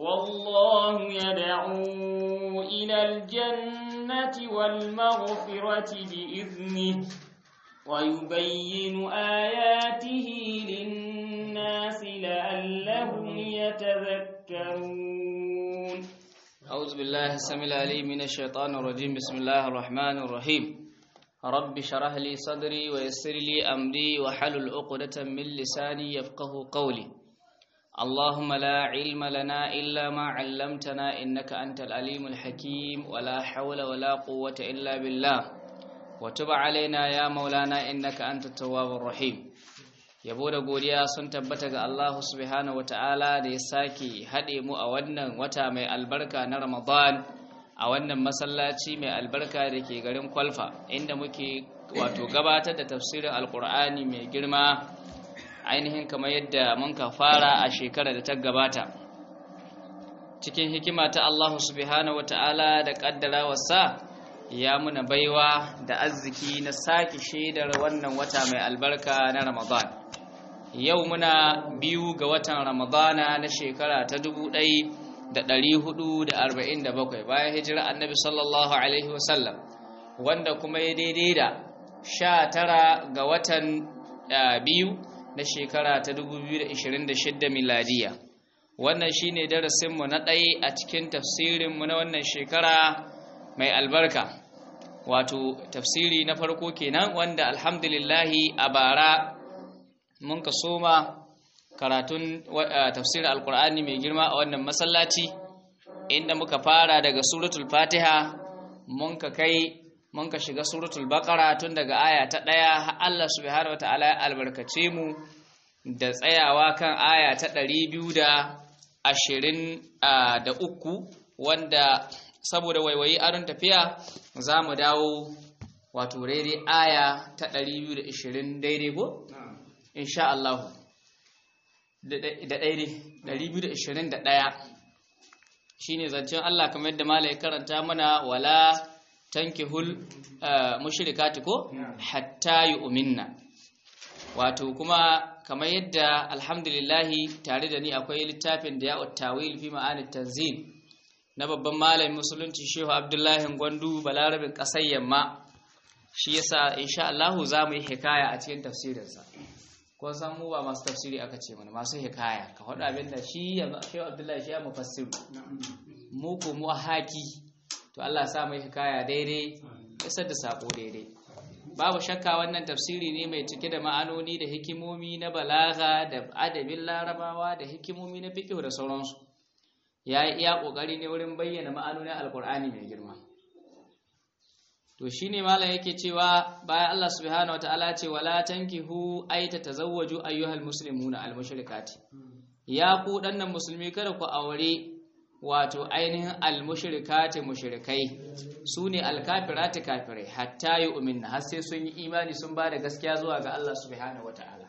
والله يدعو إلى الجنة والمغفرة بإذنه ويبين آياته للناس لعلهم يتذكرون أعوذ بالله السميع العليم من الشيطان الرجيم بسم الله الرحمن الرحيم رب شرح لي صدري ويسر لي أمري وحلل عقدة من لساني يفقه قولي اللهم لا علم لنا إلا ما علمتنا إنك أنت العليم الحكيم ولا حول ولا قوة إلا بالله وتب علينا يا مولانا إنك أنت التواب الرحيم yabo da godiya sun tabbata ga Allah subhanahu wata'ala da ya sake haɗe mu a wannan wata mai albarka na Ramadan a wannan masallaci mai albarka da ke garin Kwalfa inda muke wato gabatar da tafsirin Alƙur'ani mai girma ainihin kamar yadda mun ka fara a shekarar da ta gabata cikin hikima ta Allah subhanahu wata'ala da kaddara wasa ya muna baiwa da arziki na sake shaidar wannan wata mai albarka na Ramadan yau muna biyu ga watan Ramadana na shekara ta 1447 bayan hijira annabi sallallahu alaihi wasallam wanda kuma ya daidai da 19 ga watan biyu na shekara ta 2026 miladiya wannan shine darasinmu na ɗaya a cikin tafsirinmu na wannan shekara mai albarka wato tafsiri na farko kenan wanda alhamdulillahi a bara mun ka soma karatun tafsirin alkur'ani mai girma a wannan masallaci inda muka fara daga suratul fatiha mun ka kai mun ka shiga suratul baqara tun daga aya ta ɗaya har Allah subhanahu wataala ya albarkace mu da tsayawa kan aya ta ɗari biyu da ashirin da uku wanda saboda waiwayi aron tafiya za mu dawo wato daidai aya ta 220 daidai ko? insha Allah da daidai 221 shi ne zancen Allah kamar yadda mala ya karanta mana wala tankihul mushrikati ko hatta yu'minna wato kuma kamar yadda alhamdulillahi tare da ni akwai littafin da ya tawil fi ma'anit tanzil na babban malamin musulunci shehu abdullahi gwandu balarabin ƙasar yamma shi yasa insha Allah za mu yi hikaya a cikin tafsirinsa ko san mu ba masu tafsiri aka ce mana masu hikaya ka faɗa abin da shi shehu abdullahi shi ya mufassiru mu ko mu haki to Allah sa mu hikaya daidai isar da sako daidai babu shakka wannan tafsiri ne mai cike da ma'anoni da hikimomi na balaga da adabin larabawa da hikimomi na fiqh da sauransu ya yi iya ƙoƙari ne wurin bayyana ma'anonin alƙur'ani mai girma to shi ne malam yake cewa bayan Allah subhanahu wata'ala ce wala tankihu ay tatazawwaju ayyuhal muslimuna almushrikati ya ku dannan musulmi kada ku aure wato ainihin almushrikati mushrikai sune alkafirati kafirai hatta yu'minna har sai sun yi imani sun ba da gaskiya zuwa ga Allah subhanahu wata'ala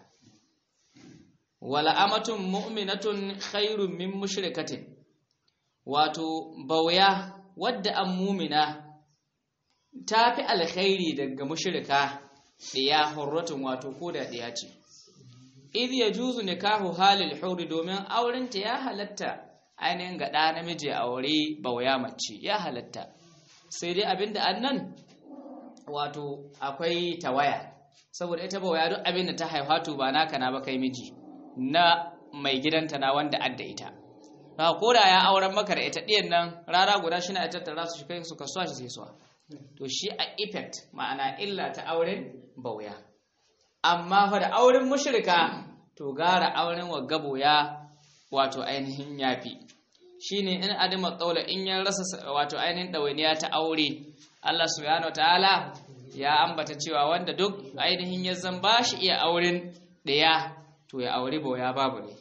wala amatun mu'minatun khairun min mushrikatin wato bauya wadda an mumina ta fi alkhairi daga mushrika ɗiya hurratun wato ko da ɗiya ce idh yajuzu nikahu halil huri domin aurenta ya halatta ainihin ga ɗa namiji aure bauya mace ya halatta sai dai abinda annan wato akwai tawaya saboda ita bauya duk abinda ta haifa to ba naka na ba kai miji na mai gidanta na wanda adda ita ba ko da ya auren maka da ita ɗiyan nan rara guda shi na ita tattara su shi kai su kasuwa shi sai suwa to shi a effect ma'ana illa ta auren bauya amma fa da auren mushrika to gara auren wa gaboya wato ainihin yafi shine in adama tsaula in ya rasa wato ainihin ɗawainiya ta aure Allah subhanahu wataala ya ambata cewa wanda duk ainihin ya zan ba shi iya auren ɗaya to ya aure bauya babu ne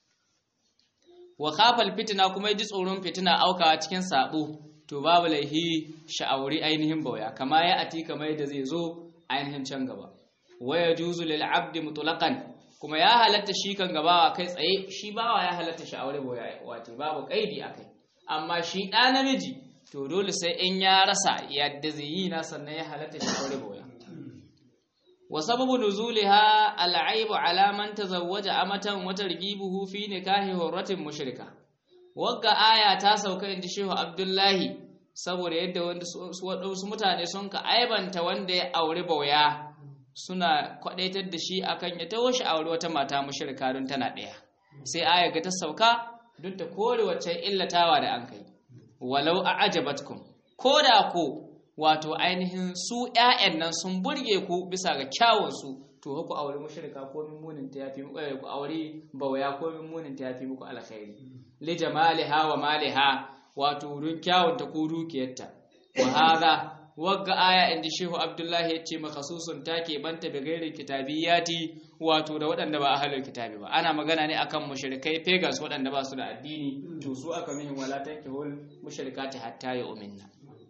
wa khafal fitina kuma ji tsoron fitina aukawa cikin sabo to babu laihi sha'auri ainihin bauya kama ya ati kamar yadda zai zo ainihin can gaba waya juzu lil abdi mutlaqan kuma ya halatta shi kan gabawa kai tsaye shi bawa ya halatta sha'auri bauya wato babu kaidi akai amma shi da namiji to dole sai in ya rasa yadda zai yi na sannan ya halatta sha'auri bauya wa sababu nuzuliha al'aibu ala man tazawwaja amatan wa targhibuhu fi nikahi hurratin mushrika wagga aya ta sauka inji Shehu Abdullahi saboda yadda wasu mutane sun ka aibanta wanda ya auri bauya suna kwadaitar da shi akan ya taho shi auri wata mata mushrika don tana ɗaya sai aya ga ta sauka don ta kore wacce illatawa da an kai walau a ajabatkum ko da ko wato ainihin su ƴaƴan nan sun burge ku bisa ga kyawun su to ku aure mushrika ko min munin ta yafi ku aure bawaya ko min munin ta yafi muku alkhairi li jamaliha wa maliha wato run kyawun ta ko dukiyarta wa hada wagga aya inda shehu abdullahi ya ce makasusun ta ke banta bi gairin kitabiyati wato da waɗanda ba ahlul kitabi ba ana magana ne akan mushrikai pagans waɗanda ba su da addini to su aka mihin wala tankihul mushrikati hatta yu'minna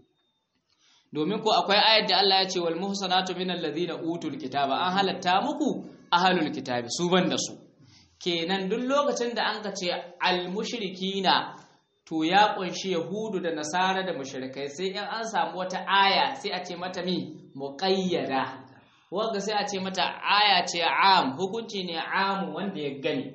domin ko akwai ayar da Allah ya ce wal muhsanatu minal ladina utul kitaba an halatta muku ahlul kitabi su banda su kenan duk lokacin da an ka ce al mushrikina to ya kunshi yahudu da nasara da mushrikai sai in an samu wata aya sai a ce mata mi muqayyada wanda sai a ce mata aya ce am hukunci ne amu wanda ya gani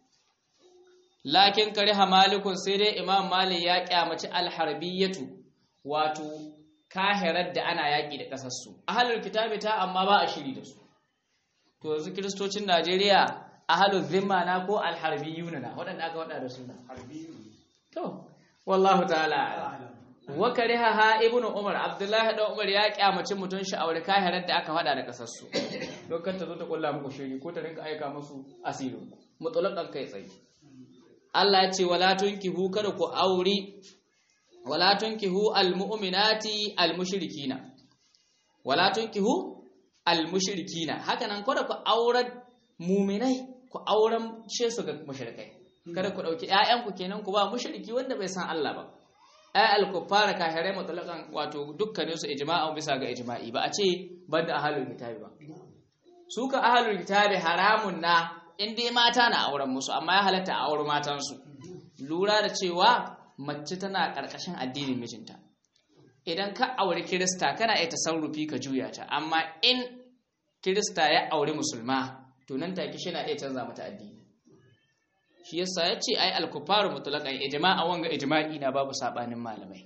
lakin kariha malikun sai dai imam malik ya kyamaci alharbiyatu wato kahirar da ana yaƙi da ƙasarsu ahalul kitabi ta amma ba a shiri da su to yanzu kiristocin najeriya ahalul zimma na ko alharbiyuna na waɗanda aka waɗa da suna to wallahu ta'ala wa kariha ha ibnu umar abdullahi da umar ya kyamaci mutun sha'awar kahirar da aka faɗa da ƙasarsu don kan ta zo ta kulla muku shiri ko ta rinka aika musu asirin mutulakan kai tsaye Allah ya ce wala tunkihu kada ku auri wala tunkihu almu'minati almushrikina wala tunkihu almushrikina haka nan kada ku auren mu'minai ku auren she su ga mushrikai kada ku dauki ƴaƴanku kenan ku ba mushriki wanda bai san Allah ba ay al-kuffara kahirai mutlaqan wato dukkanin su ijma'an bisa ga ijma'i ba a ce banda ahlul kitabi ba su ka ahlul kitabi haramun na in dai mata na auren musu amma ya halatta a auren matansu lura da cewa mace tana ƙarƙashin addinin mijinta idan ka auri kirista kana iya tasarrufi ka juya ta amma in kirista ya auri musulma to nan take shi na iya canza mata addini shi yasa ya ce ai alkufaru mutlaqan ijma'a wanga ijma'i na babu sabanin malamai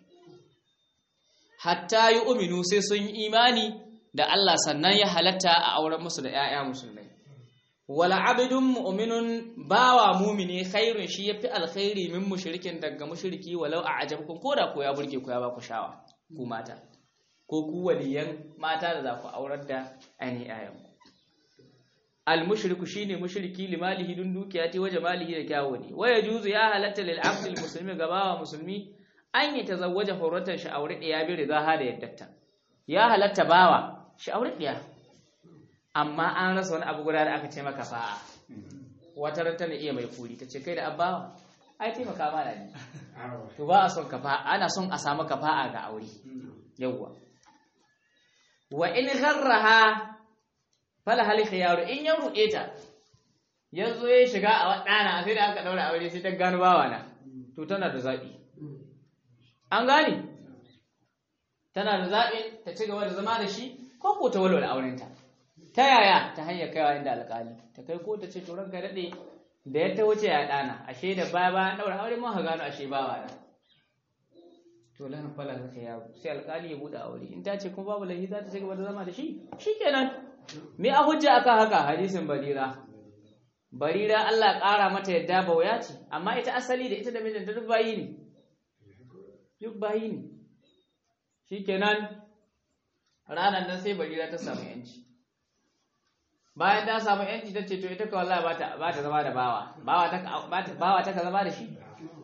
hatta yi uminu sai sun yi imani da Allah sannan ya halatta a auren musu da 'ya'ya musulmai wala abidun mu'minun bawa mumini khairun shi yafi alkhairi min mushrikin daga mushriki walau a ajabkum ko da ko ya burge ku ya ba ku shawa ku mata ko ku waliyan mata da za ku aurar da aini ayan al mushriku shine mushriki limalihi dun dukiya ti waje malihi da kyawu ne waya juzu ya halatta lil abdil muslimi gabawa musulmi an yi tazawwaja hurratan shi aure ɗaya bi ridaha da yaddatta ya halatta bawa shi aure ɗaya amma an rasa wani abu guda da aka ce maka fa'a wata ran tana iya mai kuri ta ce kai da abbawa ai taimaka mana ne to ba a son kafa ana son a samu kafa'a ga aure yawwa wa in gharraha fala hal khiyaru in ya ruɗe ta yanzu ya shiga a wadana sai da aka daura aure sai ta gano bawa na to tana da zabi an gane tana da zaɓin ta ci gaba da zama da shi ko ko ta walwala aurenta ta yaya ta hanyar kaiwa inda alƙali ta kai ko ta ce to ranka daɗe da ya ta wuce ya ɗana ashe da baya bayan ɗaura aure mun ha gano ashe bawa na to lan fala ka yaro sai alƙali ya buɗe aure in ta ce kuma babu lahi za ta ci gaba da zama da shi shikenan me a hujja akan haka hadisin barira barira Allah ƙara mata yadda bauya ce amma ita asali da ita da mijinta duk bayi ne duk bayi ne shikenan ranar nan sai barira ta samu yanci bayan ta samu yanci ta ce to ita kawai Allah ba ta zama da bawa bawa ta ka zama da shi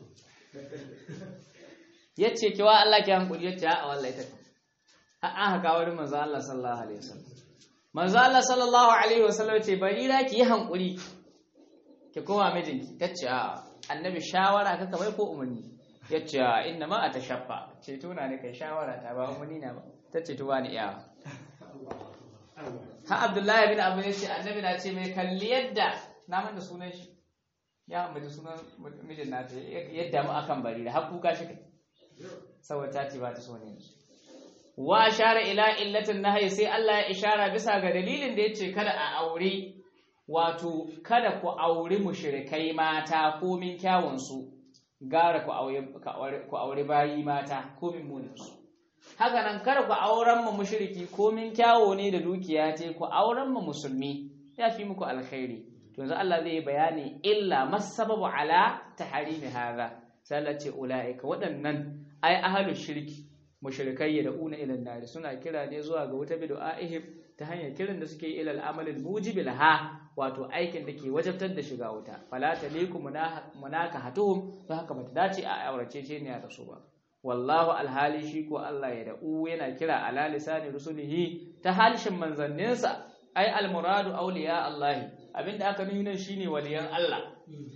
ya ce kiwa Allah ki hankuli ya ce a wallahi ta ka an haka wurin manzo Allah sallallahu alaihi wasallam manzo Allah sallallahu alaihi wasallam ce barira ki yi hankuri ki koma mijinki ta ce a annabi shawara kaka bai ko umarni ya ce inna ma a ta shaffa ce tuna ne kai shawara ta ba umarni na ba ta ce tuwa ni iyawa ha abdullahi bin abu ya ce annabi na ce mai kalli yadda na manta sunan shi ya ambaci sunan mijin na ta yadda mu akan bari da har kuka shi kai saboda ta ce ba ta so ne wa ashara ila illatin nahyi sai Allah ya ishara bisa ga dalilin da yace kada a aure wato kada ku auri mushrikai mata ko min kyawun su gara ku aure ku aure bayi mata ko min munin su haka nan kada ku auren mu mushriki ko min kyawo ne da dukiya ce ku auren mu musulmi ya fi muku alkhairi to yanzu Allah zai yi bayani illa masababu ala tahrimi hadha sai Allah ce ulaika waɗannan ai ahlu shirki mushrikai da una ila nari suna kira ne zuwa ga wuta bid'aihim ta hanyar kiran da suke ila al-amal al-mujib laha wato aikin da ke wajabtar da shiga wuta fala taliku munaka hatuhum to haka bata dace a aurace ce ne da su ba wallahu alhali shi ko Allah ya da'u yana kira ala lisani rusulihi ta halishin manzanninsa ai almuradu awliya Allah abinda aka nuna shine waliyan Allah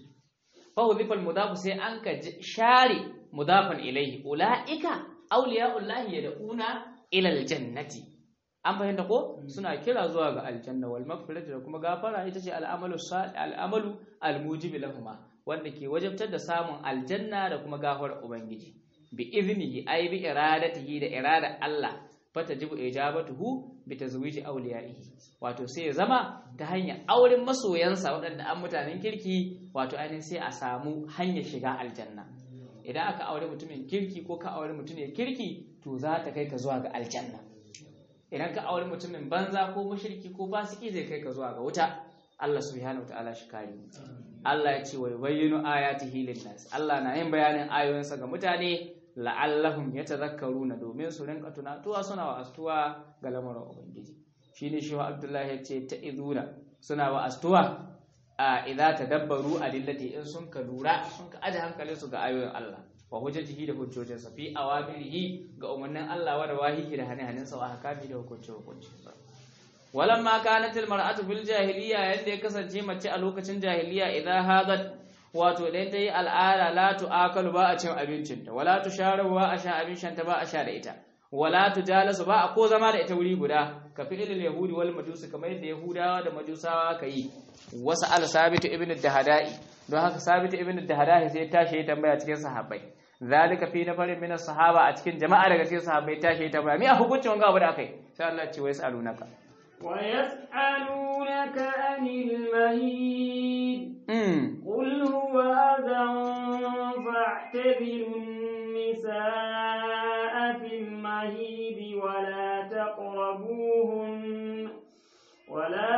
fa udhifa almudaf sai an ka share mudafan ilayhi ulaika awliya Allah yad'una ila aljannati an fahimta ko suna kira zuwa ga aljanna wal maghfirati da kuma gafara ita ce al'amalu al'amalu almujib lahuma wanda ke wajabtar da samun aljanna da kuma gafar ubangiji bi iznihi ay bi iradatihi da irada Allah fatajibu ijabatuhu bi tazwiji awliyaihi wato sai ya zama ta hanyar auren masoyansa waɗanda an mutanen kirki wato ainihin sai a samu hanyar shiga aljanna idan aka aure mutumin kirki ko ka aure mutumin kirki to za ta kai ka zuwa ga aljanna idan ka aure mutumin banza ko mushriki ko fasiki zai kai ka zuwa ga wuta Allah subhanahu wataala shi kare Allah ya ce wa yubayyinu ayatihi lin-nas Allah na yin bayanin ayoyinsa ga mutane la'allahum yatadhakkaruna domin su rinka tunatuwa suna wa astuwa ga lamarin ubangiji shine shi wa Abdullahi ya ce ta'izuna suna wa astuwa a idza tadabbaru adillati in sun ka lura sun ka aje hankalin su ga ayoyin Allah wa hujjatihi da hujjojinsa fi awamirihi ga umarnin Allah wa rawahihi da hane-hanensa wa hakami da hukunci hukunci walamma kanat almar'atu fil jahiliya yadda ya kasance mace a lokacin jahiliya idan hadat wato idan ta yi al'ada la tu'akalu ba a cin abincinta wala tusharabu ba a sha abincinta ba a sha da ita wala tujalasu ba a ko zama da ita wuri guda ka fi ilil yahudi wal majusi kamar yadda yahudawa da majusawa ka yi wasu al sabitu ibn dahada'i don haka sabitu ibn dahada'i sai tashi ya tambaya cikin sahabbai zalika fi nafarin min sahaba a cikin jama'a daga cikin sahabbai tashi ya tambaya me a hukuncin wanga abu da akai sai Allah ya ce wai salunaka ويسألونك عن المهيد mm قل هو أذى فاعتزلوا النساء في المهيد ولا تقربوهن ولا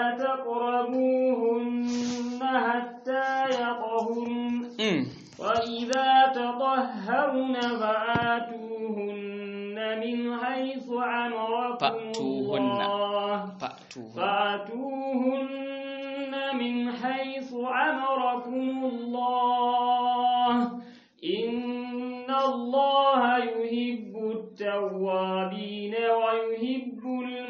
تقربوهن حتى يطهرن mm وإذا تطهرن فآتوهن من حيث أمركم فأتوهن. الله fa'tuhu فأتوهن من حيث أمركم الله إن الله يحب التوابين ويحب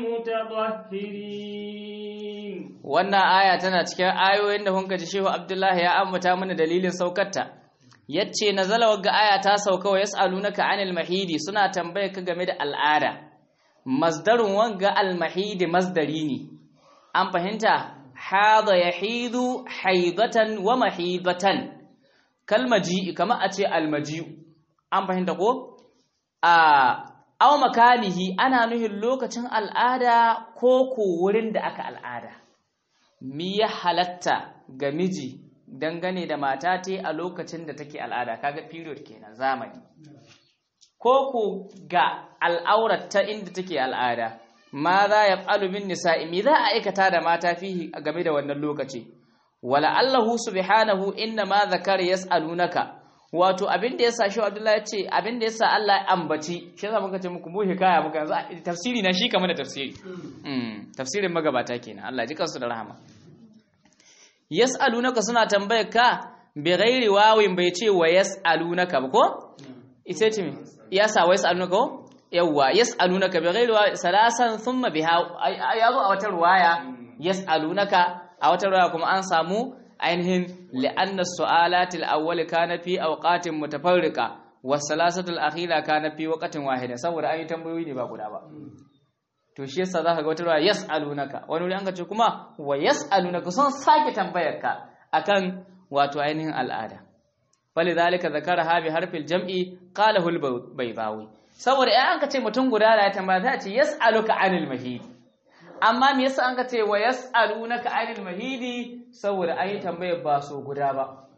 المتطهرين wannan aya tana cikin ayoyin da hunka ji Shehu Abdullahi ya ambata mana dalilin saukarta yace nazala wagga aya ta sauka wa yasalunaka anil mahidi suna tambaye ka game da al'ada masdarun wanga al mahidi masdari ne an fahimta hada yahidu haidatan wa mahidatan kalmaji kama a ce almaji'u an fahimta ko a aw makanihi ana nuhin lokacin al'ada ko ko wurin da aka al'ada mi ya halatta ga miji dangane da mata ta a lokacin da take al'ada kaga period kenan zamani ko ko ga al'aurar ta inda take al'ada ma za ya falu bin nisa'i mi za a aikata da mata fihi game da wannan lokaci wala allahu subhanahu inna ma zakara yas'alunaka wato abin da yasa shi Abdullahi ya ce abin da yasa Allah ya ambaci shi yasa muka ce muku mu hikaya muka yanzu tafsiri na shi kamar da tafsiri mm tafsirin magabata kenan Allah ji kansu da rahama yas'alunaka suna tambayar ka bi ghairi wawin bai ce wa yas'alunaka ba ko ita ce me yasa wa yas'alunaka ko yawwa yas'alunaka bi ghairi wawin salasan thumma biha yazo a wata ruwaya yas'alunaka a wata ruwaya kuma an samu ainihin li'anna su'alatil awwal kana fi awqatin mutafarriqa was salasatul akhira kana fi waqtin wahida saboda an yi tambayoyi ne ba guda ba to shi yasa zaka ga wata ruwa yas'alunaka wani wuri an ka ce kuma wa yas'alunaka sun sake tambayar ka akan wato ainihin al'ada falidhalika zakaraha bi harfil jam'i qalahu al-baydawi saboda ai an ka ce mutum guda da ya tambaya za a ce yas'aluka anil mahidi amma me yasa an ka ce wa yas'alunaka anil mahidi saboda an yi tambayar ba so guda ba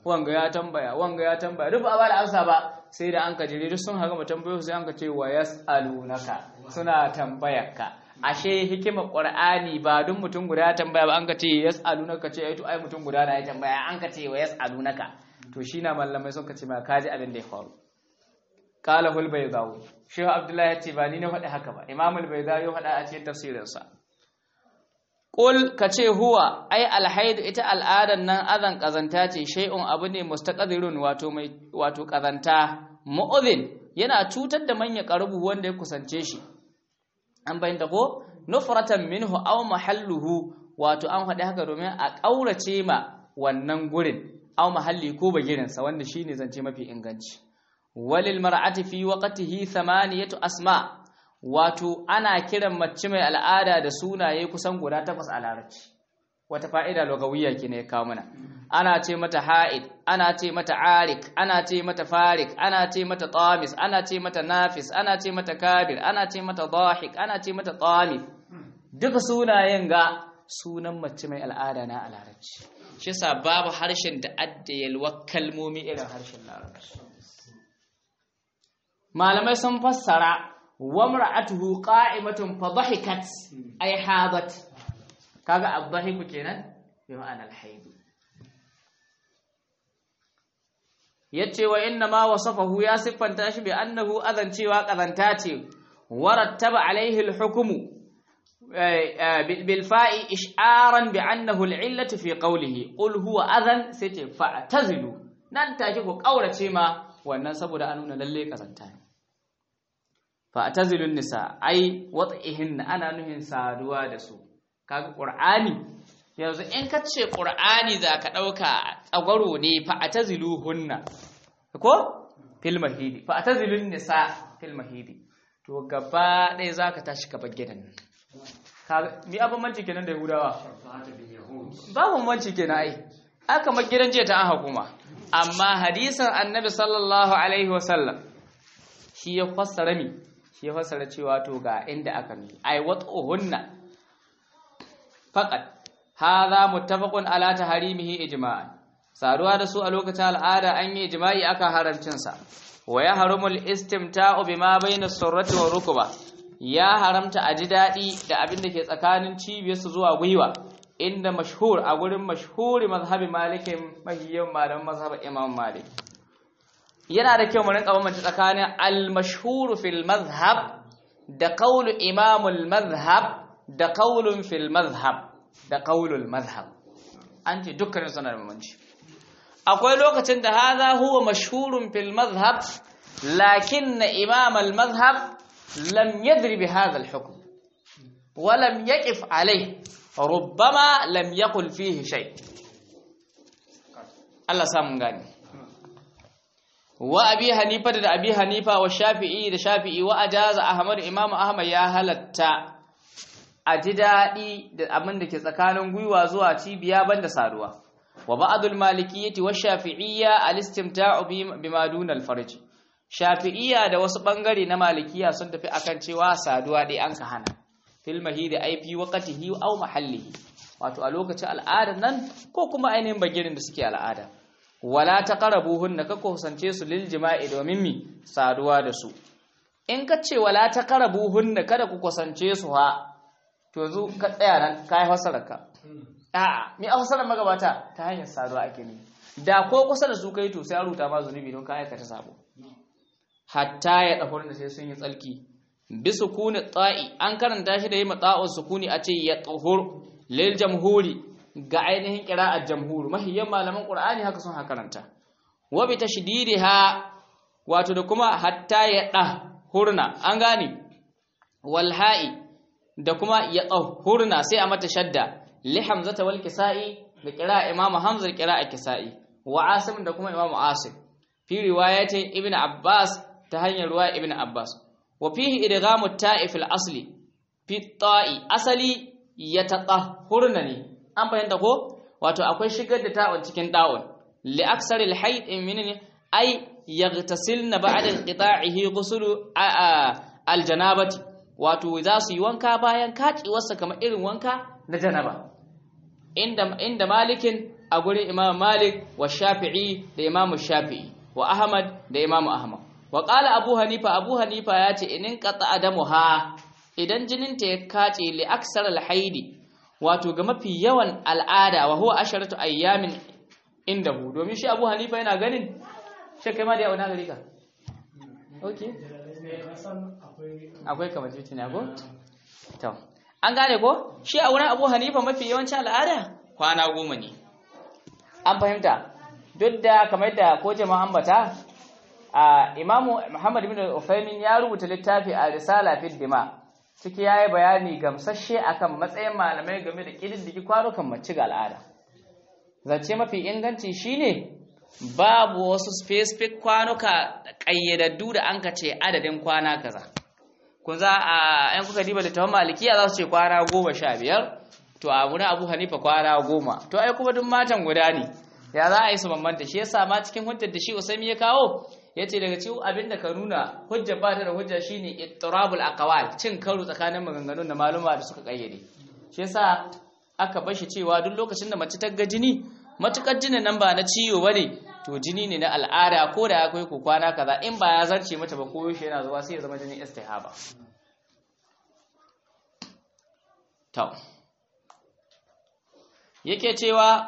wanga ya tambaya wanga ya tambaya duk ba a ba da amsa ba sai da an ka jire duk sun haga tambayo sai an ka ce wa yas'alunaka suna tambayarka ashe hikimar qur'ani ba duk mutum guda ya tambaya ba an ka ce yas'alunaka ce ai to ai mutum guda na ya tambaya an ka ce wa yas'alunaka to shi na mallamai sun ka ce ma kaji abin da ya faru qala hul baydawi shehu abdullahi ya ce ba ni na faɗi haka ba imam al baydawi ya faɗa a cikin tafsirinsa Ƙul ka ce huwa, ai alhaidu ita al'adar nan azan ƙazanta ce, shai'un abu ne mustaƙadirun wato mai wato ƙazanta, mu'udhin yana cutar da manya ƙarubu wanda ya kusance shi. An bayyanta ko? Nufratan minhu aw mahalluhu wato an faɗi haka domin a ƙaurace ma wannan gurin, aw mahalli ko bagirinsa wanda shi ne zance mafi inganci. Walil mar'ati fi waqtihi thamaniyatu asma' wato ana kiran mace mai al'ada da sunaye kusan guda takwas a larabci wata fa'ida lugawiyya ne ya kawo mana ana ce mata ha'id ana ce mata arik ana ce mata farik ana ce mata tamis ana ce mata nafis ana ce mata kabir ana ce mata dahik ana ce mata tamif duka sunayen ga sunan mace mai al'ada na a larabci shi yasa babu harshen da adda yalwa kalmomi irin harshen larabci malamai sun fassara وامرأته قائمة فضحكت أي حاضت كذا الضحك كنا بمعنى الحيض yace wa inna ma wasafahu ya siffanta shi bi annahu adan cewa kazanta ce warattaba alaihi alhukmu bil fa'i ish'aran bi annahu al'illatu fi qawlihi qul huwa adan sai ce fa'tazilu nan take ku kaurace ma wannan saboda an nuna lalle kazanta ne fa'tazilun nisa ai wat'ihin ana nuhin saduwa da su kaga qur'ani yanzu in ka ce qur'ani zaka dauka tsagwaro ne fa'taziluhunna ko fil mahidi fa'tazilun nisa fil mahidi to gaba ɗaya zaka tashi ka bar gidan kaga mi abin manci kenan da yahudawa babu manci kenan ai aka mar gidan jiya ta an hukuma amma hadisin annabi sallallahu alaihi wasallam shi ya fassara mi shi ya fassara cewa to ga inda aka mi ai wat'uhunna faqat hadha muttafaqun ala taharimihi ijma'an saduwa da su a lokacin al'ada an yi ijma'i aka haramcin sa wa ya harumul istimta'u bima bayna surrati wa rukba ya haramta a ji daɗi da abin da ke tsakanin cibiyarsu zuwa gwiwa inda mashhur a gurin mashhuri mazhabi malikin mahiyyan malaman mazhabin imam malik yana da kyau mu rinka bambance tsakanin al-mashhur fil mazhab da qawlu imam al-mazhab da qawlun fil mazhab da qawlul mazhab an ce dukkanin suna da bambanci akwai lokacin da hadha huwa mashhurun fil mazhab lakin imam al-mazhab lam yadri bi hadha al-hukm wa lam yaqif alayhi rubbama lam yaqul fihi shay Allah samun gani wa abi hanifa da abi hanifa wa shafi'i da shafi'i wa ajaza ahmad imam ahmad ya halatta a ji daɗi da abin da ke tsakanin gwiwa zuwa cibiya banda saduwa wa ba'dul malikiyyati wa shafi'iyya al-istimta'u bima duna al-farj shafi'iyya da wasu bangare na malikiya sun tafi akan cewa saduwa dai an ka hana fil mahidi ai fi waqtihi aw mahallihi wato a lokacin al'adar nan ko kuma ainihin bagirin da suke al'ada wala taqrabuhunna ka kusance su lil jima'i domin mi saduwa da su in ka ce wala taqrabuhunna kada ku kusance su ha to zu ka tsaya nan kai hasararka a'a mi a hasarar magabata ta hanyar saduwa ake ne da ko kusa da su kai to sai a ruta ma zunubi don ka aikata sabo hatta ya dahur da sai sun yi tsalki bi sukuni ta'i an karanta shi da yi mata'un sukuni a ce ya tahur lil jamhuri ga ainihin qira'ar jamhur mahiyyan malaman qur'ani haka sun karanta wa bi tashdidiha wato da kuma hatta ya hurna an gane wal ha'i da kuma ya hurna sai a mata shadda li hamzata wal kisa'i da qira'a imamu hamza da qira'a kisa'i wa asim da kuma imamu asim fi riwayatin ibnu abbas ta hanyar ruwa ibn Abbas wa fihi idghamu ta'i fil asli fi ta'i asali yatatahhurna ne an fahimta ko wato akwai shigar da ta'un cikin da'un li aksaril hayd min ay yaghtasilna ba'da inqita'ihi ghuslu al janabati wato za su yi wanka bayan kaciwarsa kamar irin wanka na janaba inda inda malikin a gurin imam malik wa shafi'i da imam shafi'i wa ahmad da imam ahmad wa qala abu hanifa abu hanifa ya ce inin qata adamuha idan jinin ta ya kace li aksar al haidi wato ga mafi yawan al'ada wa huwa asharatu ayyamin indahu domin shi abu hanifa yana ganin shi kai ma da yawa na gari ka okay akwai kamar jitin ya go to an gane ko shi a wurin abu hanifa mafi yawancin al'ada kwana goma ne an fahimta duk da kamar da ko jama'a ambata a imamu muhammad bin ufaimin ya rubuta littafi a risala fil dima ciki yayi bayani gamsasshe akan matsayin malamai game da kididdigi kwanukan mace ga al'ada zance mafi inganci shine babu wasu specific kwanuka kayyadaddu da an ka ce adadin kwana kaza kun za a yan kuka diba littafin malikiya za su ce kwana goma sha biyar to a wurin abu hanifa kwana goma to ai kuma duk matan guda ne ya za a yi su bambanta shi yasa ma cikin hujjar da shi usaimi ya kawo ya ce daga cikin abin da ka nuna hujjar ba ta da hujja shine ittirabul aqwal cin karo tsakanin maganganun da maluma da suka kayyade shi yasa aka bashi cewa duk lokacin da mace ta ga jini matukar jinin nan ba na ciwo bane to jini ne na al'ada ko da akwai ko kwana kaza in ba ya zarce mata ba ko shi yana zuwa sai ya zama jinin istihaba to yake cewa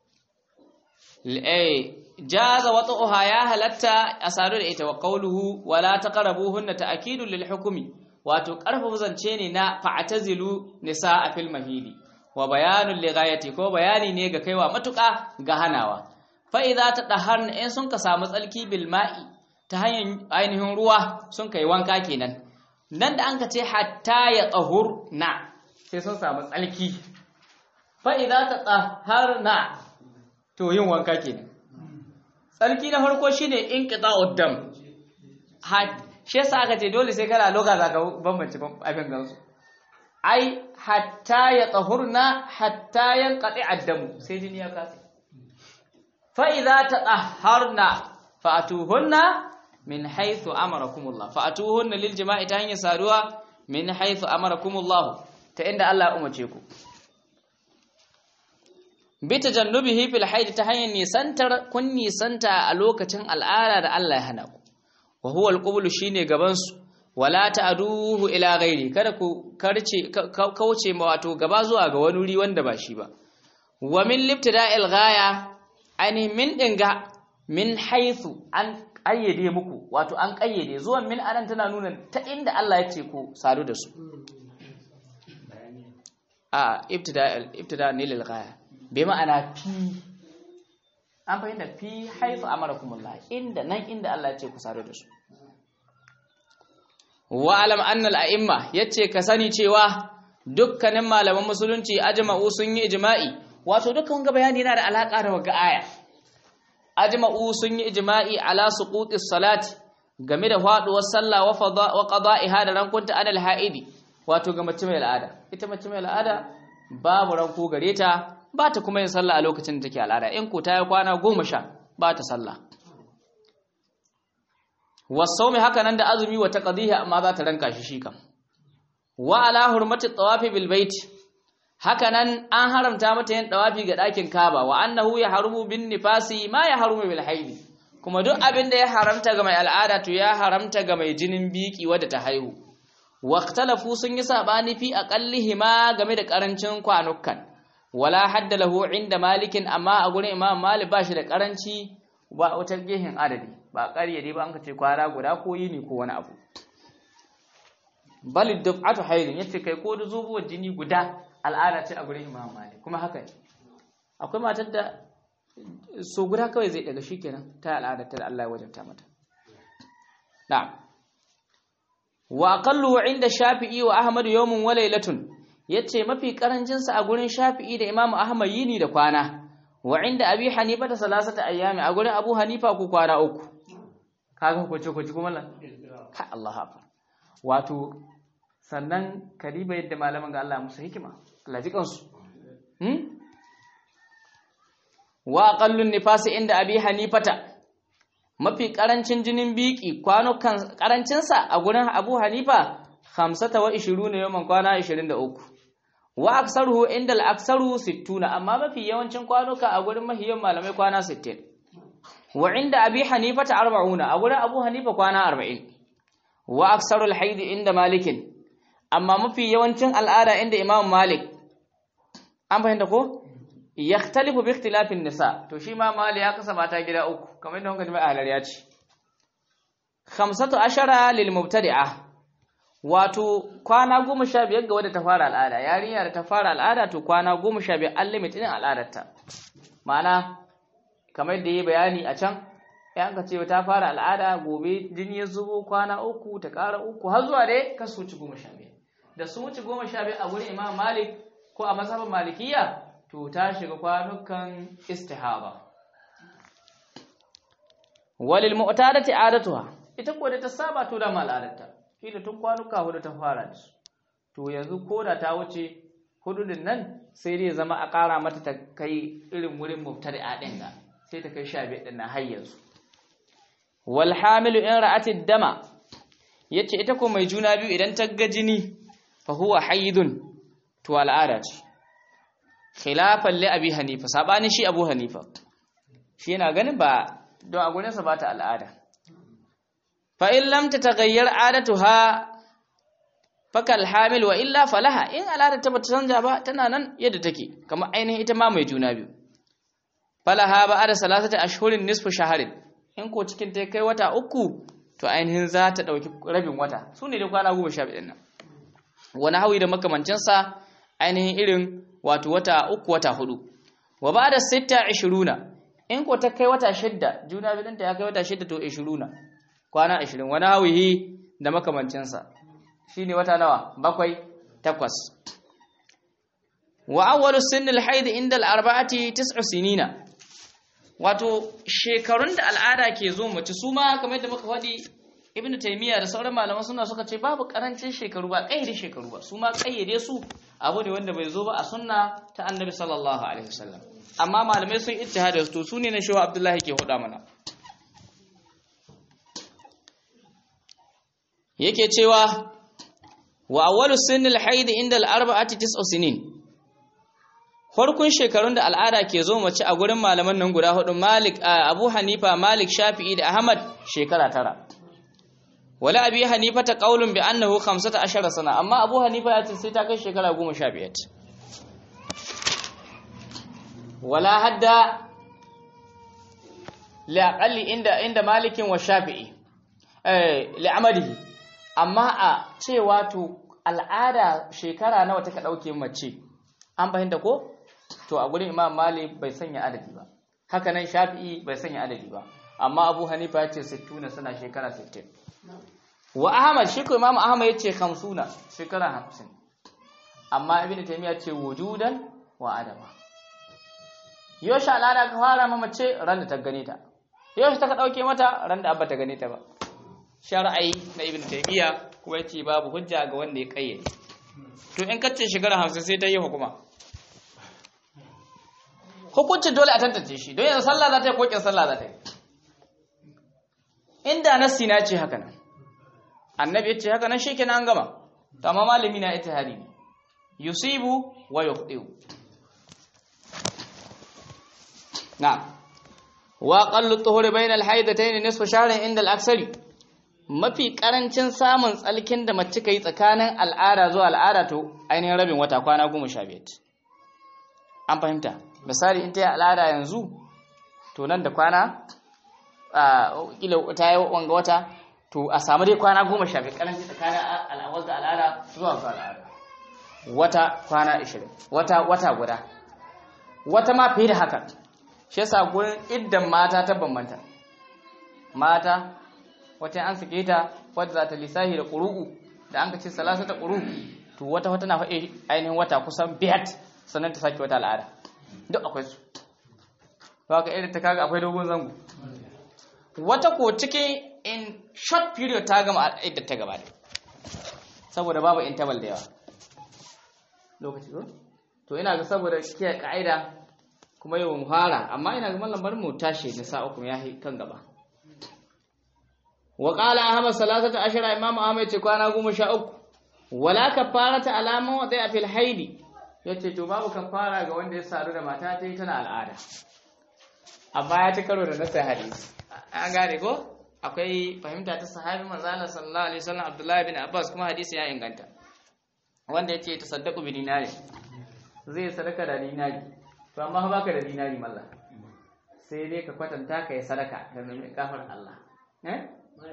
eh jaza wata'uha ya halatta a sadu da ita wa qawluhu wala taqrabuhunna ta'kidun lil hukmi wato karfafa zance ne na fa'tazilu nisaa fil mahidi wa bayanun li ghayati ko bayani ne ga kaiwa matuka ga hanawa fa idza tadahharna in sun ka samu tsalki bil ma'i ta hanyar ainihin ruwa sun kai wanka kenan nan da an ka ce hatta ya na sai sun samu tsalki fa idza tadahharna to yin wanka kenan tsarki na farko shine inqita'ud dam shi yasa aka ce dole sai kana loka zaka bambance abin gansu ai hatta ya tsahurna hatta yanqati addamu sai jini ya kasa fa idza tatahharna fa'atuhunna min haythu amarakumullah fa'atuhunna lil jima'i ta hanyar saduwa min haythu amarakumullah ta inda Allah ya umarce ku bi tajannubihi fil haid ta hanyar nisantar kun nisanta a lokacin al'ada da Allah ya hana ku wa huwa al shine gaban su wala ta'duhu ila ghairi kada ku karce kauce ma wato gaba zuwa ga wani wuri wanda ba shi ba wa min libtida'il ghaya ani min dinga min haythu an kayyade muku wato an kayyade zuwan min anan tana nuna ta inda Allah ya ce ku sadu da su a ibtida'il ibtida' ne lil ghaya bai ma'ana fi an fahimta fi haifu amarakumullah inda nan inda Allah ya ce ku sadu da su wa alam annal a'imma yace ka sani cewa dukkanin malaman musulunci ajma'u sun yi ijma'i wato dukkan ga bayani yana da alaka da waga aya ajma'u sun yi ijma'i ala suqutis salati game da faduwar sallah wa fada wa qada'iha da rankunta anal ha'idi wato ga mace mai al'ada ita mace mai al'ada babu ranko gare ta ba ta kuma yin sallah a lokacin da take al'ada in ko ta yi kwana goma sha ba ta sallah wasaumi haka nan da azumi wa taqdihi amma za ta ranka shi shi kam wa ala hurmati tawafi bil bait haka nan an haramta mata yin tawafi ga dakin Kaaba wa annahu ya harumu bin nifasi ma ya harumu bil haidi kuma duk abin da ya haramta ga mai al'ada to ya haramta ga mai jinin biki wadda ta haihu waqtalafu sun yi sabani fi aqallihima game da karancin kwanukan wala hadda lahu inda malikin amma a gurin imam malik ba shi da karanci ba wata gehen adadi ba ƙaryade ba an ka ce kwara guda ko yini ko wani abu bal duf'atu haydin yace kai ko da zubuwar jini guda al'ada ce a gurin imam malik kuma haka ne akwai matar da so guda kawai zai daga shikenan ta al'ada ta Allah ya wajabta mata na'am wa aqallu inda shafi'i wa ahmad yawmun wa laylatun yace mafi karancinsa a gurin Shafi'i da Imam Ahmad yini da kwana wa inda Abi Hanifa da salasata ayyami a gurin Abu Hanifa ku kwana uku kaga ku ce ku ci kuma ka Allah hafa wato sannan kariba yadda malaman ga Allah musu hikima Allah ji kansu hmm wa aqallun nifasi inda Abi Hanifata mafi karancin jinin biki kwanukan karancinsa a gurin Abu Hanifa 25 yawan kwana 23 wa aksaruhu inda al-aksaru 60 amma mafi yawancin kwanuka a gurin mahiyan malamai kwana 60 wa inda abi hanifa ta 40 a gurin abu hanifa kwana 40 wa aksaru al-haid inda malikin amma mafi yawancin al'ada inda imam malik an fahimta ko yakhtalifu bi ikhtilafin nisa to shi ma mali ya kasa mata gida uku kamar yadda kuka ji mai ahlar ya ce khamsatu ashara lil mubtadi'a wato kwana goma sha biyar ga wadda ta fara al'ada yarinya da ta fara al'ada to kwana goma sha biyar an limit din al'adarta ma'ana kamar yadda yi bayani a can ya ka ce ta fara al'ada gobe jini ya zubo kwana uku ta ƙara uku har zuwa dai ka su wuce goma sha biyar da su wuce goma sha biyar a wurin imam malik ko a mazhabin malikiya to ta shiga kwanukan istihaba walil mu'tadati adatuha ita ko da ta saba to da al'adarta kila tun kwanuka hudu ta fara da su to yanzu ko da ta wuce hudu din nan sai dai zama a ƙara mata ta kai irin wurin mubtadi'a din ga sai ta kai sha biyar din nan har yanzu wal hamilu in ra'ati dama yace ita ko mai juna biyu idan ta ga jini fa huwa haidun to al'ada ce khilafan li abi hanifa sabanin shi abu hanifa shi yana ganin ba don a gurinsa ba ta al'ada fa in lam tataghayyar adatuha fakal hamil wa illa falaha in al'ada ta bata canja ba tana nan yadda take kamar ainihin ita ma mai juna biyu falaha ba ada salasata ashhurin nisfu shaharin in ko cikin ta kai wata uku to ainihin za ta dauki rabin wata su ne da kwana goma sha biyu nan wani hawi da makamancinsa ainihin irin wato wata uku wata hudu wa ba da sita ishiruna in ko ta kai wata shidda juna bidanta ya kai wata shidda to ishiruna kwana ashirin wani hawihi da makamancinsa shi ne wata nawa bakwai takwas wa awwalu sinnil haid inda al-arba'ati tis'u sinina wato shekarun da al'ada ke zo mace su ma kamar yadda muka faɗi ibnu taymiya da sauran malaman suna suka ce babu karancin shekaru ba kayyade shekaru ba su ma kayyade su abu ne wanda bai zo ba a sunna ta annabi sallallahu alaihi wasallam amma malamai sun ittihada su to su ne na shehu abdullahi ke huda mana yake cewa wa awwalu sinnil haid inda al-arba'ati tis'u sinin farkon shekarun da al'ada ke zo mace a gurin malaman nan guda hudu Malik Abu Hanifa Malik Shafi'i da Ahmad shekara tara wala abi hanifa ta qaulun bi annahu 15 sana amma abu hanifa ya ce sai ta kai shekara 15 wala hadda la aqalli inda inda malikin wa shafi'i eh li amadihi amma a cewa to al'ada shekara nawa take dauke mace an fahimta ko to a gurin imam malik bai sanya adadi ba haka nan shafi'i bai sanya adadi ba amma abu hanifa ya ce 60 suna shekara 60 wa ahmad shi ko imam ahmad ya ce 50 shekara 50 amma ibnu taymiya ce wujudan wa adama yoshi al'ada ka fara ma mace ran da ta gane ta yoshi ta ka dauke mata ran da abba ta gane ta ba shar'ai na ibnu taymiya kuma yace babu hujja ga wanda ya kayyade to in kace shekara 50 sai ta yi hukuma hukuncin dole a tantance shi don yanzu sallah za ta yi kokin sallah za ta yi inda nassi na ce haka nan annabi ya ce haka nan shi kenan an gama to amma malami na ijtihadi ne yusibu wa yukhdiu na wa qallu tuhuri bayna al-haidatayn nisfu shahrin inda al-aksari mafi karancin samun tsalkin da mace kai tsakanin al'ada zuwa al'ada to ainihin rabin wata kwana 15 an fahimta misali in ta yi al'ada yanzu to nan da kwana a kila ta yi wanga wata to a samu dai kwana goma sha biyu karanci tsakanin al'awar da al'ada zuwa zuwa al'ada wata kwana ashirin wata wata guda wata ma fiye da haka shi yasa gurin iddan mata ta bambanta mata wata an sake ta wadda za ta lissahi da ƙuru'u da an ka ce salasa ta ƙuru'u to wata wata na faɗi ainihin wata kusan biyar sannan ta sake wata al'ada duk akwai su ba ka irin ta kaga akwai dogon zango wata ko cikin in short period ta gama idda ta gaba saboda babu interval da yawa lokaci ko to ina ga saboda kiyaye ka'ida kuma yau mu fara amma ina ga mallam bar mu tashi da sa uku ya kan gaba wa qala ahmad salasata ashara imam ahmad ce kwana goma sha uku wala kafarata alaman wa a fil haidi yace to babu kafara ga wanda ya sadu da mata ta yi tana al'ada amma ya ci karo da nasa hadisi an gane ko akwai fahimta ta sahabi manzo Allah sallallahu alaihi wasallam Abdullahi bin Abbas kuma hadisi ya inganta wanda yace tasaddaqu bi dinari zai sadaka da dinari to amma ba ka da dinari mallah sai dai ka kwatanta ka yi sadaka ka nemi kafar Allah eh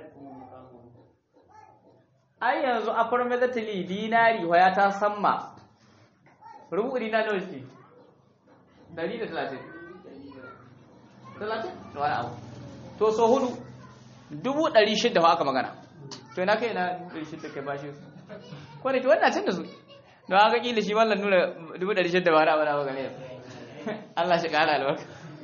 ai yanzu affirmatively dinari waya ta samma rubu dinari nawa ce 130 talatin da wani abu to so hudu dubu ɗari shidda aka magana to ina kai na dubu ɗari shidda kai bashi su ko da ke wannan can da su don haka kila shi wallan nuna dubu ɗari shidda ba wani abu na magana yau Allah shi ƙara albarka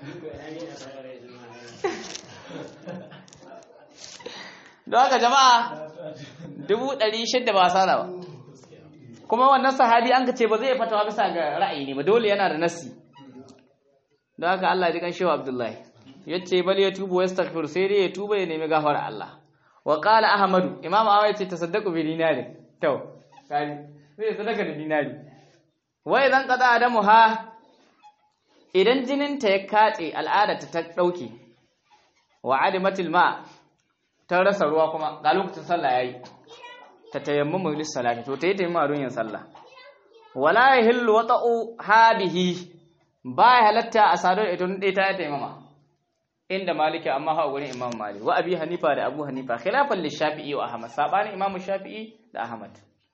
don haka jama'a dubu ɗari shidda ba sana ba kuma wannan sahabi an ka ce ba zai fatawa bisa ga ra'ayi ne ba dole yana da nasi don haka Allah ya ji kan shewa Abdullahi yace bal ya tubu wa yastaghfir sai dai ya tuba ya nemi gafara Allah wa qala ahmadu imam ahmad yace tasaddaqu bi dinari to kai sai sadaka da dinari wa idan qada adamu ha idan jinin ta ya katse al'ada ta dauke wa adimatil ma ta rasa ruwa kuma ga lokacin sallah yayi ta tayammamu lis salati to tayi tayammuma don yin sallah wala yahillu wata'u hadihi ba ya halatta a sadar ita ɗaya ta taimama inda maliki amma ha gurin imam malik wa abi hanifa da abu hanifa khilafan li shafi'i wa ahmad sabani imam shafi'i da ahmad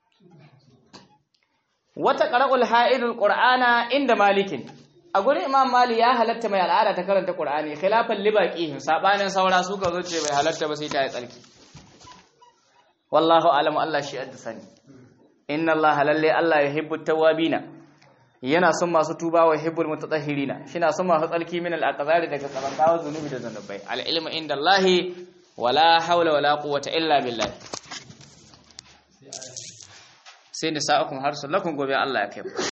wata qara'ul ha'idul qur'ana inda malikin a gurin imam malik ya halatta mai al'ada ta karanta qur'ani khilafan li baqihim sabanin saura su ga zuce bai halatta ba sai ta yi tsarki wallahu alamu allah shi adda sani inna allaha lalle allah yuhibbut tawwabina yana son masu tuba wa hibbul mutatahhirina shina son masu tsalki min al-aqdari daga tsabantawa zunubi da zanubai al-ilmu inda Allah wala hawla wala quwwata illa billah sai da sa'akum harsul lakum gobe Allah ya kai